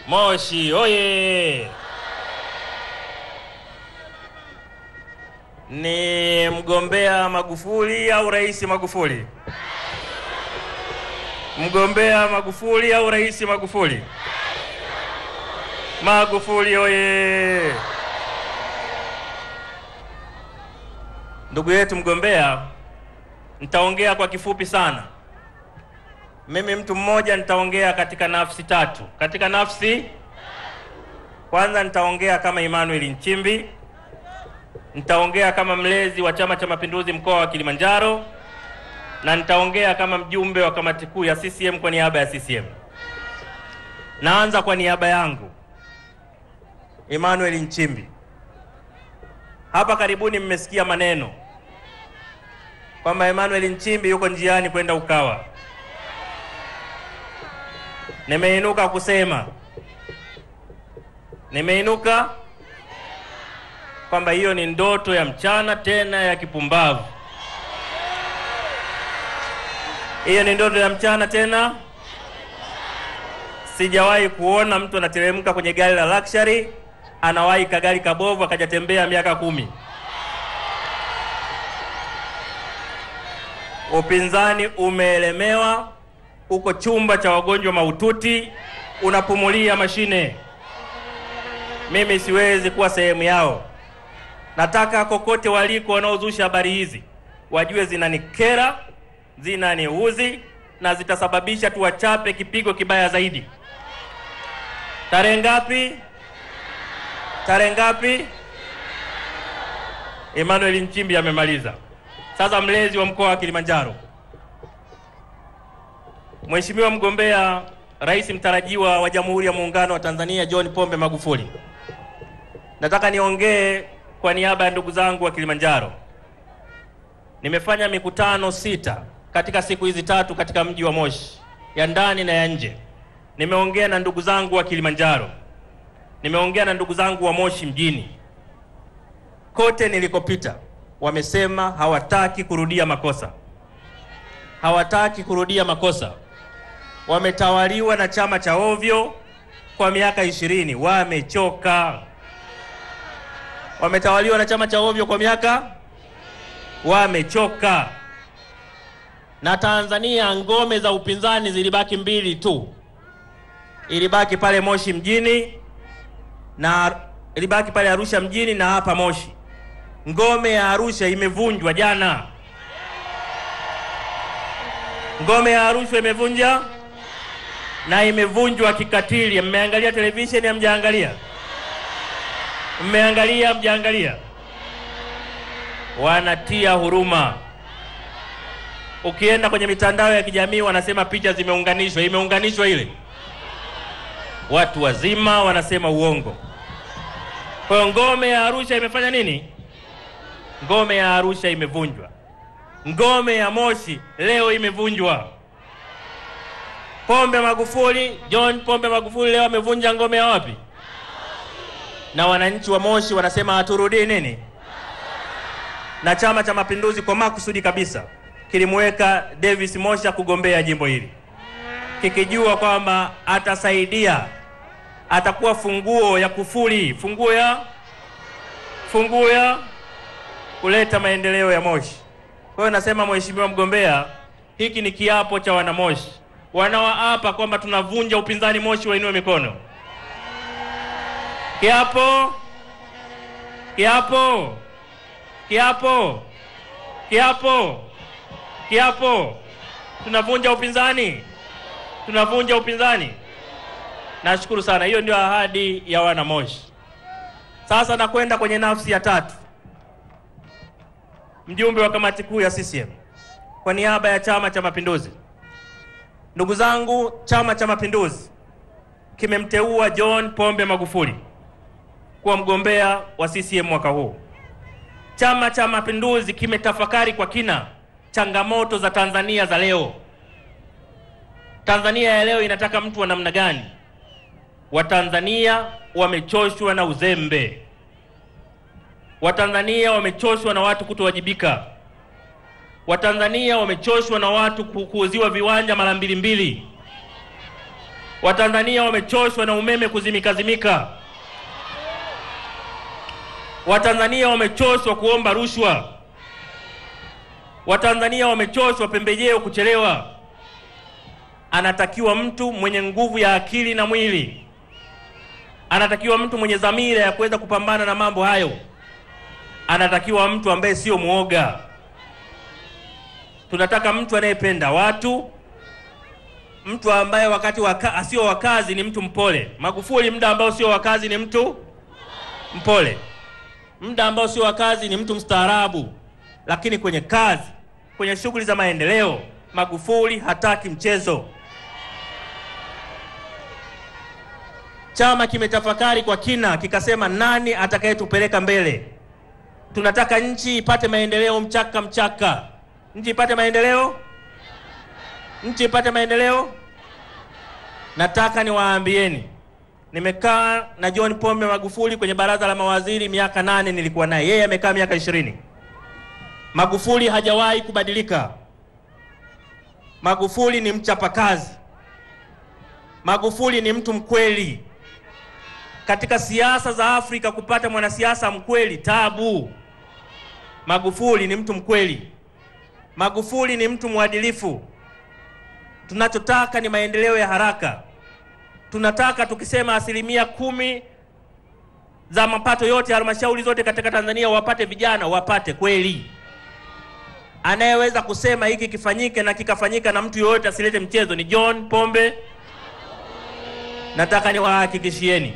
Moshi oye! Ni mgombea Magufuli au Rais Magufuli? Mgombea Magufuli au Rais Magufuli? Magufuli oye! Ndugu yetu mgombea, nitaongea kwa kifupi sana. Mimi mtu mmoja nitaongea katika nafsi tatu. Katika nafsi kwanza, nitaongea kama Emmanuel Nchimbi, nitaongea kama mlezi wa Chama cha Mapinduzi mkoa wa Kilimanjaro, na nitaongea kama mjumbe wa kamati kuu ya CCM kwa niaba ya CCM. Naanza kwa niaba yangu, Emmanuel Nchimbi. Hapa karibuni mmesikia maneno kwamba Emmanuel Nchimbi yuko njiani kwenda Ukawa. Nimeinuka kusema, nimeinuka kwamba hiyo ni ndoto ya mchana, tena ya kipumbavu. Hiyo ni ndoto ya mchana, tena sijawahi kuona mtu anateremka kwenye gari la luxury anawahi kagari kabovu akajatembea miaka kumi. Upinzani umeelemewa, uko chumba cha wagonjwa mahututi, unapumulia mashine. Mimi siwezi kuwa sehemu yao. Nataka kokote waliko wanaozusha habari hizi wajue zinanikera, zinaniuzi na zitasababisha tuwachape kipigo kibaya zaidi. Tarehe ngapi? Tarehe ngapi? Emmanuel Nchimbi amemaliza. Sasa mlezi wa mkoa wa Kilimanjaro, Mheshimiwa mgombea rais mtarajiwa wa Jamhuri ya Muungano wa Tanzania John Pombe Magufuli, nataka niongee kwa niaba ya ndugu zangu wa Kilimanjaro. Nimefanya mikutano sita katika siku hizi tatu katika mji wa Moshi, ya ndani na ya nje. Nimeongea na ndugu zangu wa Kilimanjaro, nimeongea na ndugu zangu wa Moshi mjini. Kote nilikopita wamesema hawataki kurudia makosa, hawataki kurudia makosa. Wametawaliwa na chama cha ovyo kwa miaka ishirini, wamechoka. Wametawaliwa na chama cha ovyo kwa miaka, wamechoka. Na Tanzania ngome za upinzani zilibaki mbili tu, ilibaki pale Moshi mjini na ilibaki pale Arusha mjini na hapa Moshi. Ngome ya Arusha imevunjwa jana. Ngome ya Arusha imevunja na imevunjwa kikatili. Mmeangalia televisheni? Hamjaangalia? Mmeangalia? Hamjaangalia? Wanatia huruma. Ukienda kwenye mitandao ya kijamii wanasema picha zimeunganishwa. Imeunganishwa ile? Watu wazima wanasema uongo. Kwa hiyo ngome ya Arusha imefanya nini? Ngome ya Arusha imevunjwa. Ngome ya Moshi leo imevunjwa. Pombe Magufuli, John Pombe Magufuli leo amevunja ngome ya wapi? Na wananchi wa Moshi wanasema haturudii nini? Na Chama cha Mapinduzi kwa makusudi kabisa kilimweka Davis Mosha kugombea jimbo hili kikijua kwamba atasaidia, atakuwa funguo ya kufuli, funguo ya funguo ya kuleta maendeleo ya Moshi. Kwa hiyo nasema, mheshimiwa mgombea, hiki ni kiapo cha wanamoshi wanaoapa kwamba tunavunja upinzani Moshi, wainue mikono. Kiapo, kiapo, kiapo, kiapo, kiapo, tunavunja upinzani, tunavunja upinzani. Nashukuru sana, hiyo ndio ahadi ya wanamoshi. Sasa nakwenda kwenye nafsi ya tatu mjumbe wa kamati kuu ya CCM kwa niaba ya Chama cha Mapinduzi. Ndugu zangu, Chama cha Mapinduzi kimemteua John Pombe Magufuli kuwa mgombea wa CCM mwaka huu. Chama cha Mapinduzi kimetafakari kwa kina changamoto za Tanzania za leo. Tanzania ya leo inataka mtu wa namna gani? Watanzania wamechoshwa na uzembe. Watanzania wamechoshwa na watu kutowajibika. Watanzania wamechoshwa na watu ku- kuuziwa viwanja mara mbili mbili. Watanzania wamechoshwa na umeme kuzimikazimika. Watanzania wamechoshwa kuomba rushwa. Watanzania wamechoshwa pembejeo kuchelewa. Anatakiwa mtu mwenye nguvu ya akili na mwili, anatakiwa mtu mwenye dhamira ya kuweza kupambana na mambo hayo, anatakiwa mtu ambaye sio mwoga. Tunataka mtu anayependa watu, mtu ambaye wakati waka, asio wa kazi ni mtu mpole. Magufuli muda ambao sio wa kazi ni mtu mpole, muda ambao sio wa kazi ni mtu mstaarabu, lakini kwenye kazi, kwenye shughuli za maendeleo, Magufuli hataki mchezo. Chama kimetafakari kwa kina, kikasema nani atakayetupeleka mbele. Tunataka nchi ipate maendeleo mchaka mchaka, nchi ipate maendeleo, nchi ipate maendeleo. Nataka niwaambieni, nimekaa na John Pombe Magufuli kwenye baraza la mawaziri miaka nane, nilikuwa naye, yeye amekaa miaka ishirini. Magufuli hajawahi kubadilika. Magufuli ni mchapakazi. Magufuli ni mtu mkweli. Katika siasa za Afrika kupata mwanasiasa mkweli tabu. Magufuli ni mtu mkweli. Magufuli ni mtu mwadilifu. Tunachotaka ni maendeleo ya haraka. Tunataka tukisema asilimia kumi za mapato yote halmashauri zote katika Tanzania wapate vijana, wapate kweli. Anayeweza kusema hiki kifanyike na kikafanyika na mtu yoyote asilete mchezo ni John Pombe. Nataka niwahakikishieni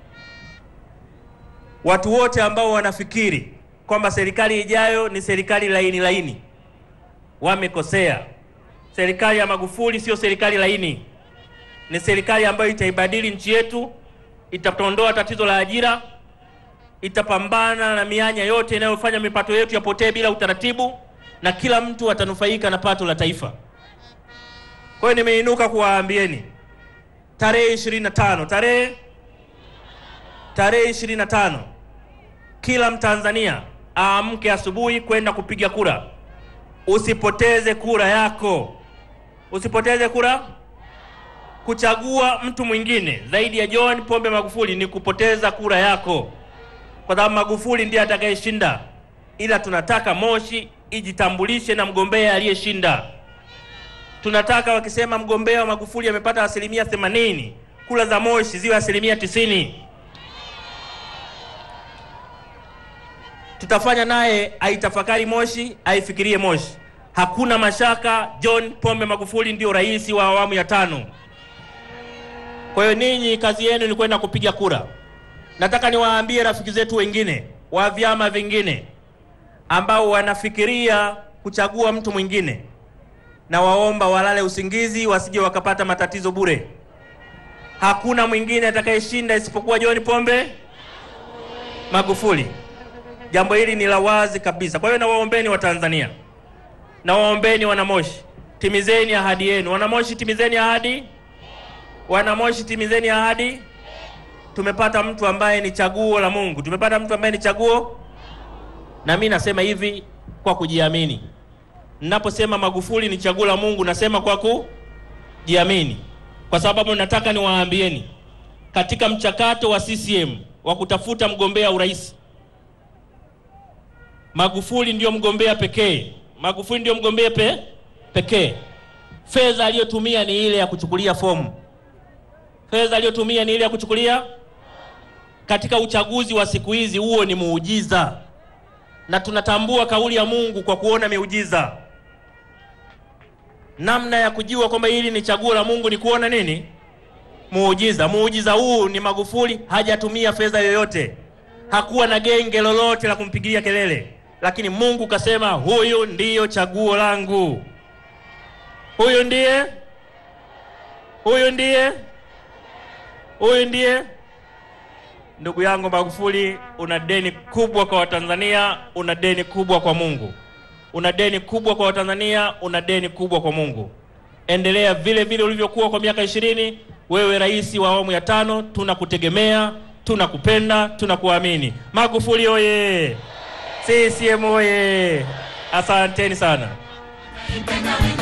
watu wote ambao wanafikiri kwamba serikali ijayo ni serikali laini laini, wamekosea. Serikali ya Magufuli sio serikali laini, ni serikali ambayo itaibadili nchi yetu, itatondoa tatizo la ajira, itapambana na mianya yote inayofanya mipato yetu yapotee bila utaratibu, na kila mtu atanufaika na pato la taifa. Kwa hiyo nimeinuka kuwaambieni tarehe 25 tarehe tarehe 25 kila Mtanzania aamke asubuhi kwenda kupiga kura. Usipoteze kura yako, usipoteze kura. Kuchagua mtu mwingine zaidi ya John Pombe Magufuli ni kupoteza kura yako, kwa sababu Magufuli ndiye atakayeshinda, ila tunataka Moshi ijitambulishe na mgombea aliyeshinda. Tunataka wakisema mgombea wa Magufuli amepata asilimia 80, kura za Moshi ziwe asilimia 90. Tutafanya naye aitafakari Moshi, aifikirie Moshi. Hakuna mashaka, John Pombe Magufuli ndio rais wa awamu ya tano. Kwa hiyo ninyi kazi yenu ni kwenda kupiga kura. Nataka niwaambie rafiki zetu wengine wa vyama vingine ambao wanafikiria kuchagua mtu mwingine, na waomba walale usingizi, wasije wakapata matatizo bure. Hakuna mwingine atakayeshinda isipokuwa John Pombe Magufuli. Jambo hili ni la wazi kabisa. Kwa hiyo nawaombeni Watanzania, nawaombeni Wanamoshi, timizeni ahadi yenu. Wanamoshi, timizeni ahadi. Wanamoshi, timizeni ahadi. Tumepata mtu ambaye ni chaguo la Mungu, tumepata mtu ambaye ni chaguo, na mimi nasema hivi kwa kujiamini. Ninaposema Magufuli ni chaguo la Mungu, nasema kwa kujiamini, kwa sababu nataka niwaambieni, katika mchakato wa CCM wa kutafuta mgombea urais Magufuli ndiyo mgombea pekee. Magufuli ndiyo mgombea pe, pekee. Fedha aliyotumia ni ile ya kuchukulia fomu. Fedha aliyotumia ni ile ya kuchukulia. Katika uchaguzi wa siku hizi, huo ni muujiza, na tunatambua kauli ya Mungu kwa kuona miujiza. Namna ya kujua kwamba hili ni chaguo la Mungu ni kuona nini? Muujiza. Muujiza huu ni Magufuli hajatumia fedha yoyote, hakuwa na genge lolote la kumpigia kelele lakini Mungu kasema huyu ndiyo chaguo langu, huyu ndiye, huyu ndiye, huyu ndiye. Ndugu yangu Magufuli, una deni kubwa kwa Watanzania, una deni kubwa kwa Mungu, una deni kubwa kwa Watanzania, una deni kubwa kwa Mungu. Endelea vile vile ulivyokuwa kwa miaka ishirini. Wewe rais wa awamu ya tano, tunakutegemea, tunakupenda, tunakuamini. Magufuli oye! CCM oye! Asanteni sana.